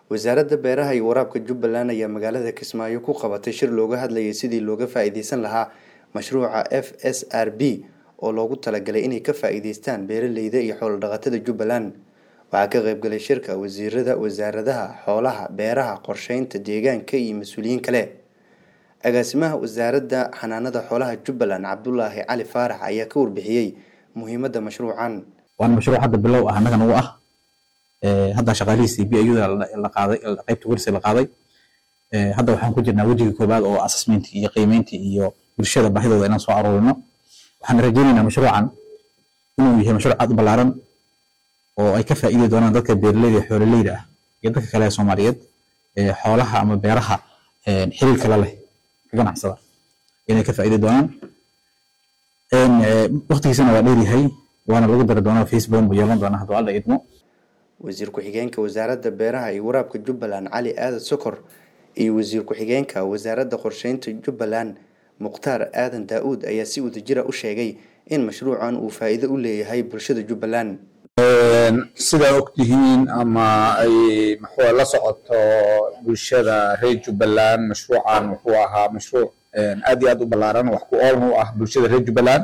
wasaaradda beeraha iyo waraabka jubbaland ayaa magaalada kismaayo ku qabatay shir looga hadlayay sidii looga faa-iideysan lahaa mashruuca f s r b oo loogu talagalay inay ka faa-iideystaan beeraleyda iyo xoolo-dhaqatada jubbaland waxaa ka qaybgalay shirka wasiirada wasaaradaha xoolaha beeraha qorsheynta deegaanka iyo mas-uuliyiin kale agaasimaha wasaaradda xanaanada xoolaha jubbaland cabdulaahi cali faarax ayaa ka warbixiyey muhiimadda mashruucan waana mashruuc hadda bilow ah annaga nagu ah hadda shaqaalihiisii b ayuda la qaaday qaybta warsi la qaaday hadda waxaan ku jirnaa wejiga koobaad oo assessmentii iyo qiimeyntii iyo bulshada baahidooda inaan soo aruurino waxaan rajaynaynaa mashruucan inuu yahay mashruuc aad u ballaaran oo ay ka faa'iidi doonaan dadka beeraleyda xoololeyda ah iyo dadka kale ee soomaaliyeed xoolaha ama beeraha xiriirka la leh ka ganacsada inay ka faa'iidi doonaan waqtigiisana waa dheeryahay waana lagu dari doonaa facebook buu yeelan doonaa hadduu alla idmo wasiir ku-xigeenka wasaaradda beeraha iyo waraabka jubbaland cali aadan sokor iyo wasiir ku-xigeenka wasaaradda qorsheynta jubbaland mukhtaar aadan daa-uud ayaa si wadajira u sheegay in mashruucan uu faa-iido u leeyahay bulshada jubbaland sidaa ogtihiin ama ay muxuu la socoto bulshada reer jubbaland mashruucan wuxuu ahaa mashruuc aad iyo aad u ballaaran wax ku oolna u ah bulshada reer jubbaland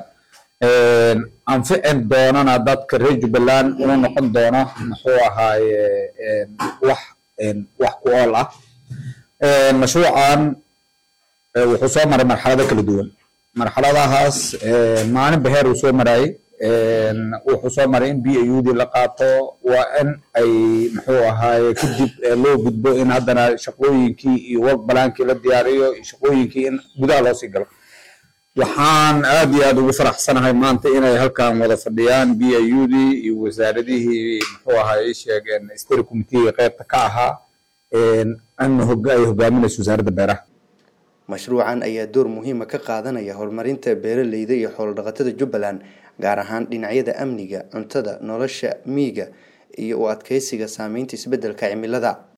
anficin doonana dadka reer jubbaland una noqon doono muxuu ahaaye wax wax ku ool ah mashruucan wuxuu soo maray marxalado kala duwan marxaladahaas maalinba heer uu soo marayay wuxuu soo maray in b aud la qaato waa in ay muxuu ahaaye kadib loo gudbo in haddana shaqooyinkii iyo work balaankii la diyaariyo iyo shaqooyinkii in gudaha loo sii galo waxaan aad iyo aad ugu faraxsanahay maanta inay halkan wada fadhiyaan b aud iyo wasaaradihii muxuu ahaaye sheegeen stary committeega qaybta ka ahaa in ay hogaaminayso wasaaradda beeraha mashruucan ayaa door muhiima ka qaadanaya horumarinta beeraleyda iyo xoolo-dhaqatada jubbaland gaar ahaan dhinacyada amniga cuntada nolosha miyiga iyo u adkeysiga saameynta isbeddelka cimilada